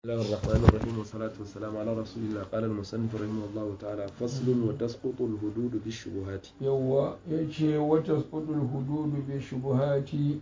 بسم الله الرحمن الرحيم والصلاة والسلام على رسول الله قال المصنف رحمه الله تعالى فصل وتسقط الحدود بالشبهات yawwa ya ce wata kudul hududu bai shubuhati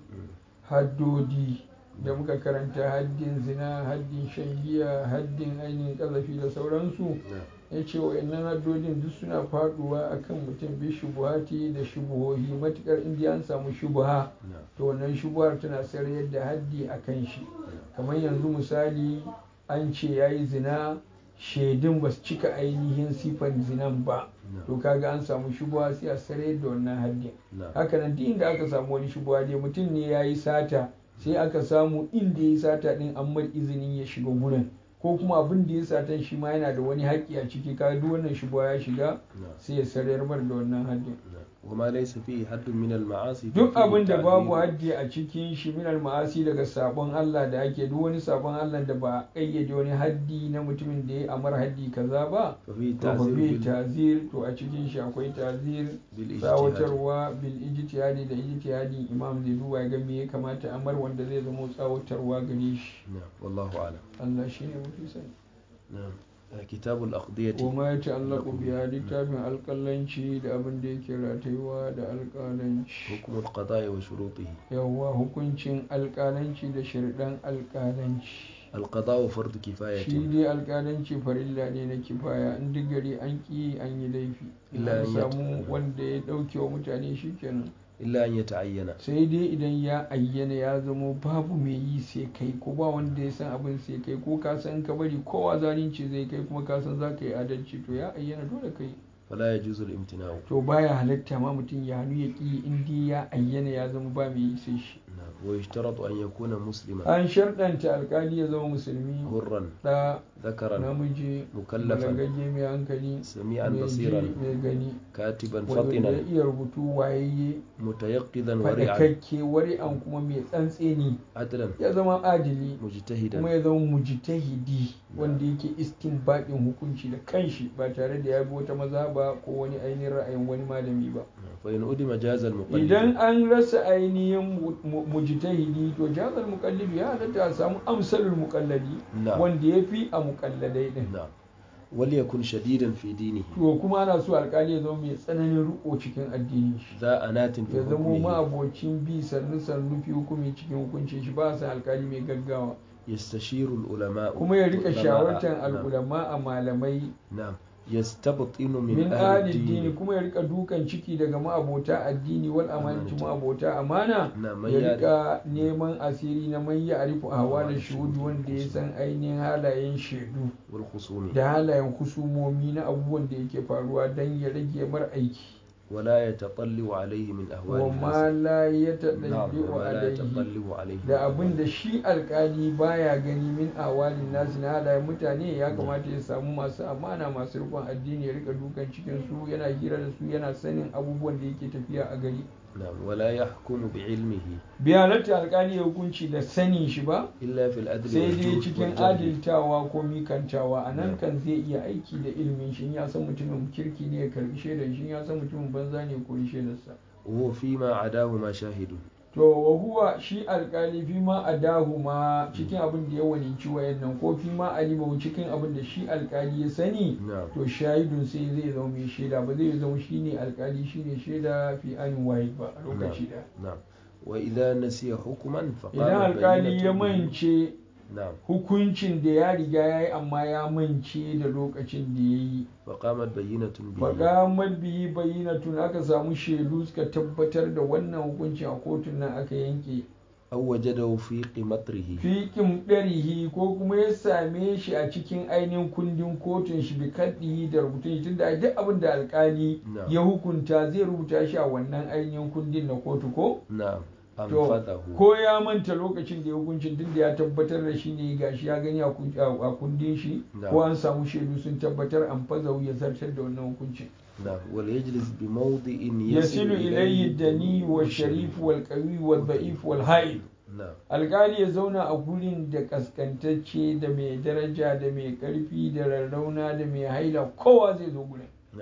haddodi da muka karanta haddin zina haddin shan giya haddin ainihin kazafi da sauransu ya ce wa'annan haddodin duk suna faduwa akan mutum bi shubuhati da shubuhohi matukar indiya an samu shubuha to wannan shubuhar tana sarayar da haddi a kan shi kamar yanzu misali an ce ya yi zina shaidun ba su cika ainihin sifan zinan ba to kaga an samu shubuwa sai a sare da wannan haddin haka nan duk inda aka samu wani shubuwa dai mutum ne ya yi sata sai aka samu inda ya yi sata din an mar izinin ya shiga gurin ko kuma abin da ya satan shi ma yana da wani haƙƙi a ciki kaga duk wannan shubuwa ya shiga sai ya sarayar mar da wannan haddin وما ليس فيه حد من المعاصي duk ففيه abin da babu تعذير. haddi a cikin shi minal ma'asi daga sabon Allah da ake duk wani sabon Allah da ba a ƙayyade wani haddi na mutumin da ya amar haddi kaza ba ففيه to fa تعذير bi بال- tazir to a cikin shi akwai tazir بالاجتهاد tsawatarwa bil ijtihadi da ijtihadi imam zai duba ya ga me ya kamata amar wanda zai zama tsawatarwa gare shi نعم والله أعلم Allah shine mafi sani نعم كتاب الأقضية wa ma ya ta'allaqu biya littafin alƙalanci da abin da yake ratayuwa da alƙalanci حكم القضاء وشروطه yawwa hukuncin alƙalanci da shirɗan alƙalanci القضاء فرض shi كفاية dai alƙalanci farilla ne na kifaya in duk gari an ƙi an yi laifi in Illa an an yata- samu wanda ya ɗauke wa mutane shi kenan إلا أن يتعين sai dai idan ya ayyana ya zamo babu mai yi sai kai ko ba wanda ya san abin sai kai ko ka san ka bari kowa zalunci zai kai kuma ka san za ka yi adalci to ya ayyana dole kai فلا يجوز الامتناع to baya halatta ma mutum ya hannu ya ƙi in dai ya ayyana ya zama ba mai yi sai shi نعم ويشترط أن يكون مسلما an sharɗanta alƙali ya zama musulmi حرا da ذكرا namiji مكلفا balagagge mai hankali سميعا mai ji بصيرا mai gani كاتبا wanda فطنا ya iya rubutu wayayye متيقظا ورعا faɗakakke wari'an kuma mai tsantseni عدلا ya zama adili مجتهدا kuma ya zama mujtahidi wanda yake istinbadin hukunci da kanshi ba tare da ya bi wata maza ba ko wani ainihin ra'ayin wani malami ba فإن أدم جاز المقلد idan an rasa ainihin mu- mu- mujtahidi to jazal muqallidi ya halatta a samu amsalul muqallidi نعم wanda ya fi a muqalladai din نعم وليكن شديدا في دينه to kuma ana so alkali ya zama mai tsananin riko cikin addinin shi ذا أنات في ya zama حكمه ma'abocin bi sannu sannu fi hukumi cikin hukuncin shi ba a san alkali mai gaggawa يستشير العلماء kuma ya rika علماء- shawartar نعم. al'ulama a malamai نعم يستبطن من, min أهل addini الدين kuma ya rika dukan ciki daga ma'abota addini wal amanati Amanati. ma'abota amana نعم من ya يعرف rika neman asiri na man ya arifu a hawa da Ahwal shuhudu shuhudi wanda ya kusu. san ainihin halayen shaidu والخصوم da halayen kusumomi na abubuwan da yake faruwa don ya rage mar aiki ولا يتطلع عليه من أهوال wa ma الناس la ya نعم taɗaɗe wa وما لا alaihi يتطلع عليه من da أهوال abin da shi alkali baya gani min awalin nasi na halayen mutane ya kamata ya samu masu amana masu rikon addini ya rika dukan cikin su yana hira da su yana sanin abubuwan da yake tafiya a gari نعم ولا يحكم بعلمه bai halatta alkali ya hukunci da sanin shi ba إلا في العدل sai dai والجود cikin والجهل adiltawa ko mikantawa a nan Na'am. kan zai iya aiki da ilimin shi in ya san mutumin kirki ne ya karbi shaidar shi in ya san mutumin banza ne ya kori shaidarsa وهو فيما عداهما شاهد to wa huwa shi alkali fi ma adahu ma cikin abin da ya waninci wayannan ko fi ma alimahu cikin abin da shi alkali ya sani نعم to shahidun sai zai zama mai shaida ba zai zama shine alkali shine shaida fi an waye ba a lokaci da نعم وإذا نسي حكما فقام idan alkali بينة ya به. mance نعم hukuncin da ya riga ya yi amma ya mance da lokacin da ya yi فقامت بينة به faƙa mabiyi bayyinatun aka samu shaidu suka tabbatar da wannan hukuncin a kotun nan aka yanke أو وجده في قمطره fiƙin ɗarihi ko kuma ya same shi a cikin ainihin kundin kotun shi bi kaddihi da rubutun shi tunda duk abin da alƙali نعم ya hukunta zai rubuta shi a wannan ainihin kundin na kotu ko نعم to أنفذه ko ya manta lokacin da ya hukuncin duk da ya tabbatar da shi ne gashi ya gani a kun- a kundin shi نعم. ko an samu shaidu sun tabbatar an fazau ya zartar da wannan hukuncin نعم وليجلس بموضع يصل إليه الدني والشريف والقوي والضعيف والهائل نعم alkali ya zauna a gurin da kaskantacce da mai daraja da mai karfi da rarrauna da mai haila kowa zai zo gurin نعم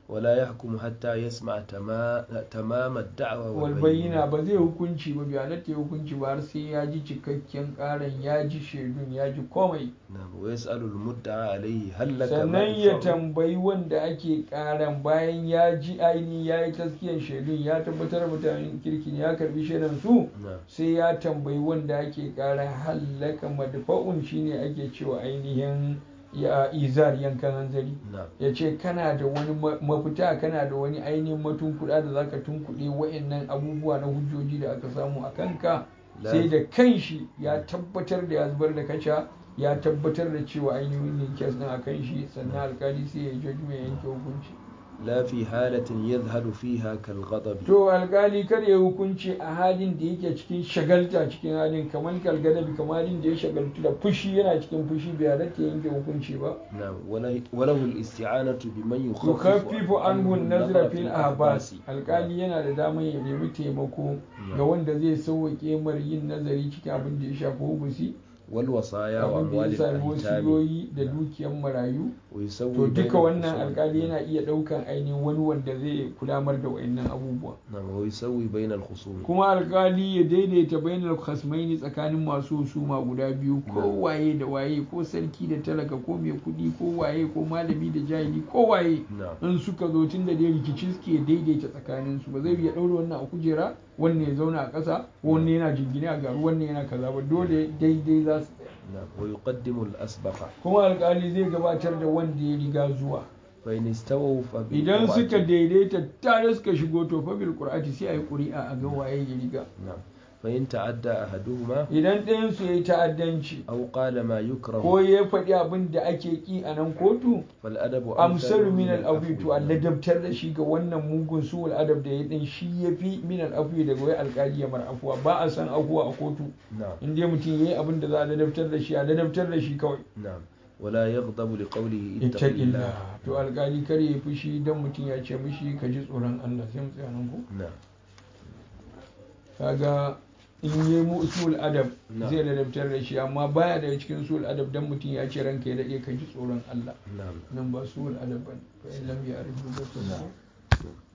ولا يحكم حتى يسمع تما- تمام الدعوة walbayyina ba zai hukunci ba bai halatta ya hukunci ba har sai ya ji cikakken karan ya ji shaidun ya ji komai نعم ويسأل المدعى عليه هل لك ما sannan ya ينفعه؟ tambayi wanda ake karan bayan ya ji aini ya yi taskiyan shaidun ya tabbatar mutanen kirki ne ya karbi shaidan su نعم sai ya tambayi wanda ake karan hallaka madfa'un shine ake cewa ainihin ya izar yankan hanzari نعم ya ce kana da wani ma- mafita kana da wani ainihin matunkuɗa da zaka tunkuɗe wa'annan abubuwa na hujjoji da aka samu a kanka La- sai da kanshi ya tabbatar da ya zubar da kaca ya tabbatar da cewa ainihin ne kes ɗin a kan shi sannan alkali sai ya yi judgment ya yanke hukunci لا في حالة يذهل فيها كالغضب to alkali kar ya hukunci a halin da yake cikin shagalta cikin halin kamar kalgadabi kamar halin da ya shagaltu da fushi yana cikin fushi bai halatta ya yanke hukunci ba نعم وله, وله الاستعانة بمن يخفف yukaffifu anhu nazra النظر fil ahbas alkali yana da damar ya nemi taimako ga wanda zai sauwaƙe mar yin nazari cikin abin da ya shafi hubusi والوصايا abin da وأموال ya sami الأيتام wasiyoyi da dukiyar marayu ويسوي to بين duka wannan الخصوم. alkali yana iya ɗaukan ainihin wani wanda zai kulamar da wa'annan abubuwa نعم ويسوي بين الخصوم kuma alkali ya daidaita bainal khasmaini tsakanin masu husuma guda biyu ko waye da waye ko sarki da talaka ko mai kuɗi ko waye ko malami da jahili ko waye نعم in suka zo tun da dai rikici suke daidaita tsakanin su ba zai iya ɗaure wannan a kujera wannan ya zauna a ƙasa wannan yana jingine a garu wannan yana kaza ba dole daidai za su tsaya نعم ويقدم الأسبق kuma alkali zai gabatar da wanda ya riga zuwa فإن استووا idan suka فبالقرعة daidaita tare suka shigo to fa bil qur'ati sai ayi ƙuri'a a ga waye ya riga نعم فإن تعدى أحدهما idan ɗayan su yayi ta'addanci أو قال ما يكره ko ya faɗi abin da ake ki a nan kotu فالأدب amsalu min العفو. al-afwi to Allah dabtar da shi ga wannan mugun su adab da ya din shi yafi min al-afwi daga wai alƙali ya mar afuwa ba a san afuwa a kotu نعم in dai mutum yayi abin da za a ladabtar da shi a ladabtar da shi kawai نعم ولا يغضب لقوله اتق الله ittaqillah to alƙali kar ya fushi dan mutum ya ce mishi ka ji tsoron Allah sai mu tsaya nan ko نعم kaga in yi mu usul adab Na'am. zai ladabtar da shi amma baya daga cikin usul adab dan mutum ya ce ranka ya dade ka ji tsoron Allah نعم nan ba usul adab bane fa in lam ya'rif bi نعم